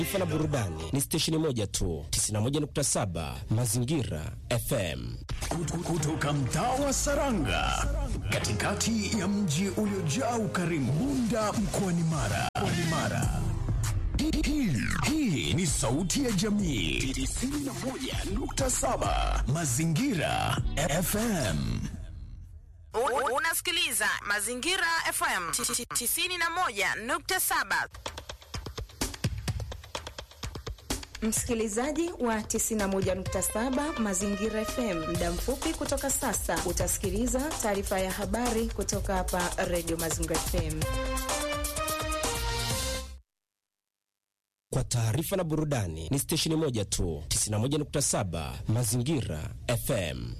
Taifa la burudani ni stesheni moja tu, 91.7 Mazingira FM. Kutoka mtaa wa Saranga, katikati ya mji uliojaa ukarimu, Bunda mkoani Mara. Mkoani Mara. Hii- hii- Hii ni sauti ya jamii 91.7 Mazingira FM. U- Unasikiliza Mazingira FM 91.7. Msikilizaji wa 91.7 Mazingira FM, muda mfupi kutoka sasa utasikiliza taarifa ya habari kutoka hapa Radio Mazingira FM. Kwa taarifa na burudani ni stesheni moja tu, 91.7 Mazingira FM.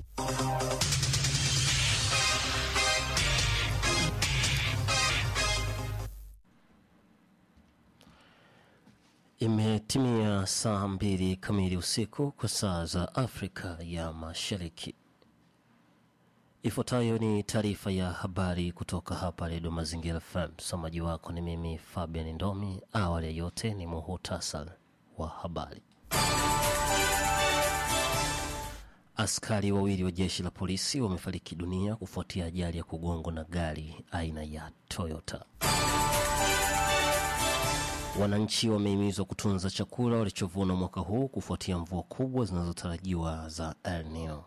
Imetimia saa mbili kamili usiku kwa saa za Afrika ya Mashariki. Ifuatayo ni taarifa ya habari kutoka hapa Redio Mazingira FM. Msomaji wako ni mimi Fabian Ndomi. Awali ya yote ni muhutasar wa habari. Askari wawili wa jeshi la polisi wamefariki dunia kufuatia ajali ya kugongwa na gari aina ya Toyota. Wananchi wamehimizwa kutunza chakula walichovuna mwaka huu kufuatia mvua kubwa zinazotarajiwa za El Nino.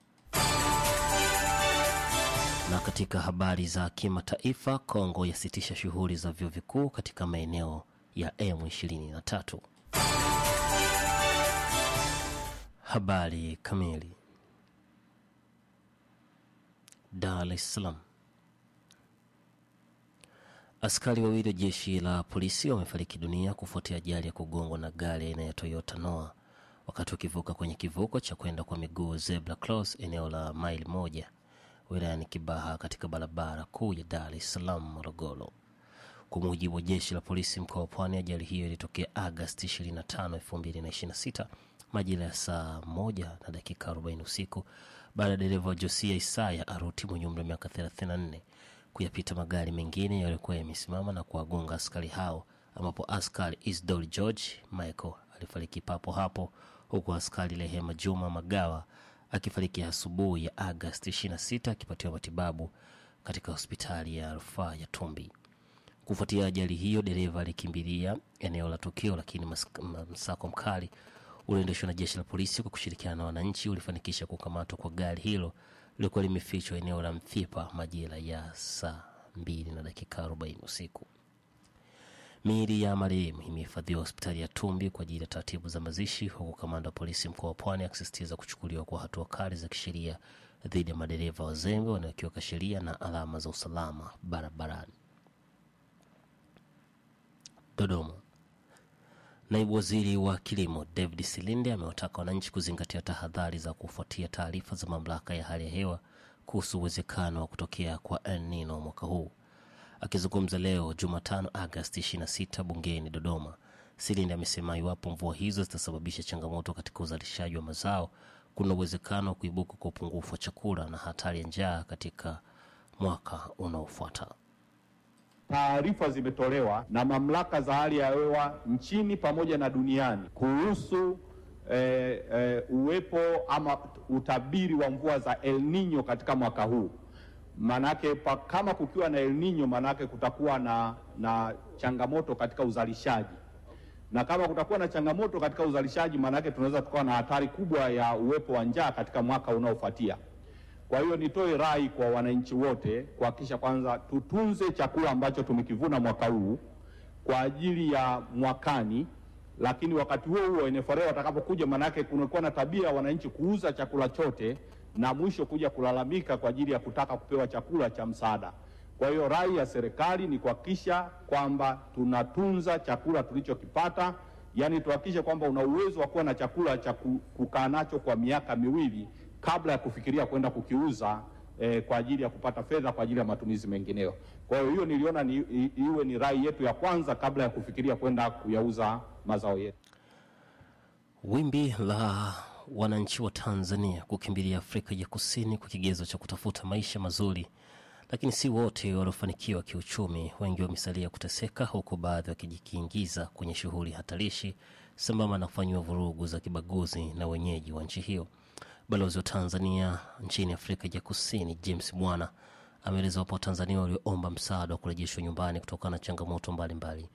Na katika habari za kimataifa, Kongo yasitisha shughuli za vyuo vikuu katika maeneo ya M23. Habari kamili. Dar es Salaam. Askari wawili wa jeshi la polisi wamefariki dunia kufuatia ajali ya kugongwa na gari aina ya Toyota Noah wakati wakivuka kwenye kivuko cha kwenda kwa miguu zebra cross eneo la maili moja wilayani Kibaha katika barabara kuu ya Dar es Salaam Morogoro. Kwa mujibu wa jeshi la polisi mkoa wa Pwani, ajali hiyo ilitokea Agasti 25, 2026 majira ya saa moja na dakika 40 usiku baada ya dereva wa Josia Isaya Aruti mwenye umri wa miaka 34 kuyapita magari mengine yaliyokuwa yamesimama na kuwagonga askari hao, ambapo askari Isdor George Michael alifariki papo hapo, huku askari Rehema Juma Magawa akifariki asubuhi ya Agasti 26 akipatiwa matibabu katika hospitali ya rufaa ya Tumbi. Kufuatia ajali hiyo, dereva alikimbilia eneo la tukio, lakini mas- m- msako mkali ulioendeshwa na jeshi la polisi kwa kushirikiana na wananchi ulifanikisha kukamatwa kwa gari hilo lilikuwa limefichwa eneo la Mfipa majira ya saa mbili na dakika 40 usiku. Miili ya marehemu imehifadhiwa hospitali ya Tumbi kwa ajili ya taratibu za mazishi, huku kamanda wa polisi mkoa wa Pwani akisisitiza kuchukuliwa kwa hatua kali za kisheria dhidi ya madereva wazembe wanaokiuka sheria na alama za usalama barabarani. Dodoma. Naibu waziri wa kilimo David Silinde amewataka wananchi kuzingatia tahadhari za kufuatia taarifa za mamlaka ya hali ya hewa kuhusu uwezekano wa kutokea kwa El Nino mwaka huu. Akizungumza leo Jumatano Agasti 26 bungeni Dodoma, Silinde amesema iwapo mvua hizo zitasababisha changamoto katika uzalishaji wa mazao, kuna uwezekano wa kuibuka kwa upungufu wa chakula na hatari ya njaa katika mwaka unaofuata. Taarifa zimetolewa na mamlaka za hali ya hewa nchini pamoja na duniani kuhusu eh, eh, uwepo ama utabiri wa mvua za El Nino katika mwaka huu. Manake pa, kama kukiwa na El Nino, manake kutakuwa na, na changamoto katika uzalishaji, na kama kutakuwa na changamoto katika uzalishaji, manake tunaweza tukawa na hatari kubwa ya uwepo wa njaa katika mwaka unaofuatia. Kwa hiyo nitoe rai kwa wananchi wote kuhakikisha kwanza tutunze chakula ambacho tumekivuna mwaka huu kwa ajili ya mwakani, lakini wakati huo huo NFRA watakapokuja, manake kunakuwa na tabia ya wananchi kuuza chakula chote na mwisho kuja kulalamika kwa ajili ya kutaka kupewa chakula cha msaada. Kwa hiyo rai ya serikali ni kuhakikisha kwamba tunatunza chakula tulichokipata, yaani tuhakikishe kwamba una uwezo wa kuwa na chakula cha ku- kukaa nacho kwa miaka miwili kabla ya kufikiria kwenda kukiuza eh, kwa ajili ya kupata fedha kwa ajili ya matumizi mengineyo. Kwa hiyo hiyo niliona ni, i, iwe ni rai yetu ya kwanza kabla ya kufikiria kwenda kuyauza mazao yetu. Wimbi la wananchi wa Tanzania kukimbilia Afrika ya Kusini kwa kigezo cha kutafuta maisha mazuri lakini si wote waliofanikiwa kiuchumi. Wengi wamesalia kuteseka, huku baadhi wakijikiingiza kwenye shughuli hatarishi sambamba na kufanyiwa vurugu za kibaguzi na wenyeji wa nchi hiyo. Balozi wa Tanzania nchini Afrika ya Kusini James Bwana ameeleza wapo Watanzania walioomba msaada wa kurejeshwa nyumbani kutokana na changamoto mbalimbali